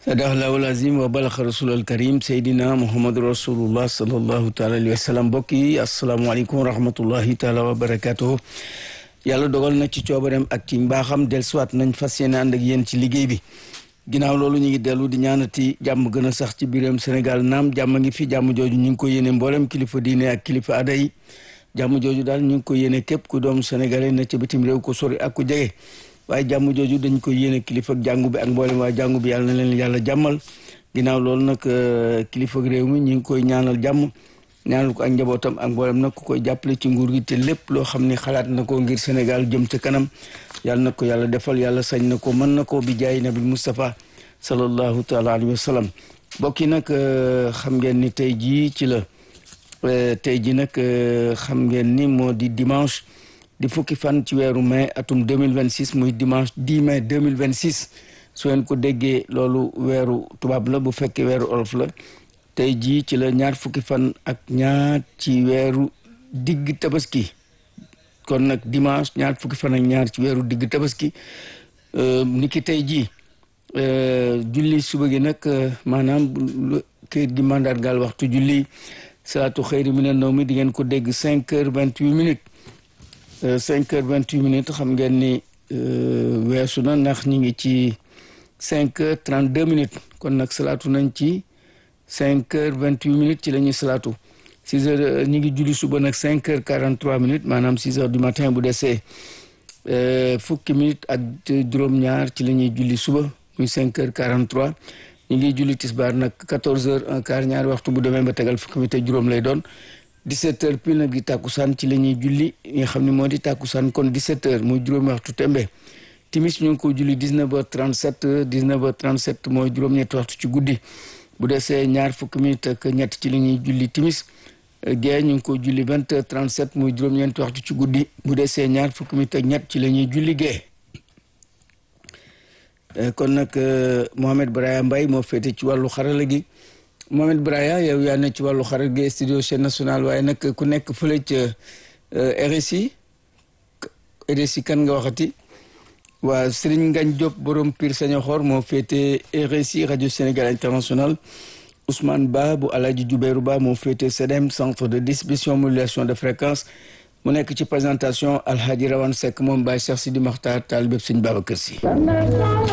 sadaqallahu lazim wa balaxa rasul al karim seydina muhammadu rasulullah salallahu taala alayhi wa sallam mbokk yi asalaamaaleykum wa rahmatullahi taala wa barakatuhu yàlla dogal na ci coobareem ak ci mbaaxam dellusiwaat nañ fas yéene ànd ak yéen ci liggéey bi ginnaaw loolu ñu ngi dellu di ñaanati jàmm gën a sax ci biiram Sénégal naam jàmm ngi fi jàmm jooju ñu ngi ko yéene mboolem kilifa diine ak kilifa aada yi jàmm jooju daal ñu ngi ko yéene képp ku doom sénégalais na ci bitim réew ko sori ak ku jege waaye jàmm jooju dañ ko yéene kilifa ak jàngu bi ak mboolem waa jàngu bi yàlla na leen yàlla jàmmal ginnaaw loolu nag kilifa ak réew mi ñu ngi koy ñaanal jàmm ñaanal ko ak njabootam ak mboolem nag ku koy jàppale ci nguur gi te lépp loo xam ne xalaat na ko ngir Sénégal jëm ca kanam yàlla na ko yàlla defal yàlla sañ na ko mën na ko bi jaay nabi Moustapha sallallahu taala alayhi wa sallam mbokk yi nag xam ngeen ni tey jii ci la tey jii nag xam ngeen ni moo di dimanche di fukki fan ci weeru mai atum 2026 muy dimanche 10 mai 2026 su ngeen ko déggee loolu weeru tubaab la bu fekkee weeru olof la tey jii ci la ñaar fukki fan ak ñaar ci weeru digg tabaski kon nag dimanche ñaar fukki fan ak ñaar ci weeru digg tabaski niki tey jii julli suba gi nag maanaam këyit gi mandargaal waxtu julli salaatu xëyri mina nawmi di ngeen ko dégg cinq heures vingt huit minutes cinq heures vingt huit minutes xam ngeen ni weesu na ndax ñi ngi ci cinq heures trente deux minutes kon nag salaatu nañ ci cinq heures vingt huit minutes ci la ñuy salaatu six heures ñi ngi julli suba nag cinq heures quarante trois minutes maanaam six heures du matin bu desee fukki minutes ak juróom-ñaar ci la ñuy julli suba muy cinq heures quarante trois ñu ngi julli tisbaar nag quatorze heures un quart ñaari waxtu bu demee ba tegal fukki minutes ak juróom lay doon 17 heures pile nag di tàkkusaan ci la ñuy julli nga xam ne moo di tàkkusaan kon 17 heures muy juróomi waxtu tembe timis ñu ngi ko julli 19 heures 37 19 heures 37 mooy juróom-ñetti waxtu ci guddi bu desee ñaar fukki minutes ak ñett ci la ñuy julli timis gee ñu ngi ko julli 20 heures 37 muy juróom-ñeenti waxtu ci guddi bu desee ñaar fukki minutes ak ñett ci la ñuy julli gee kon nag Mohamed Braya Mbaye moo féete ci wàllu xarala gi Mohamed Braya yow yaa ne ci wàllu xarala gi studio chaîne nationale waaye nag ku nekk fële ca RSI RSI kan nga waxati waa Serigne Ngagne Diop borom Pire Sañoxor moo féete RSI rajo Sénégal international Ousmane Ba bu Alaaji Jubéeru Ba moo féete CDM centre de distribution modulation de fréquence mu nekk ci présentation Alhaji Rawane Seck moom Baye Cheikh Sidi Makhtar taal bépp Sëñ Babacar Si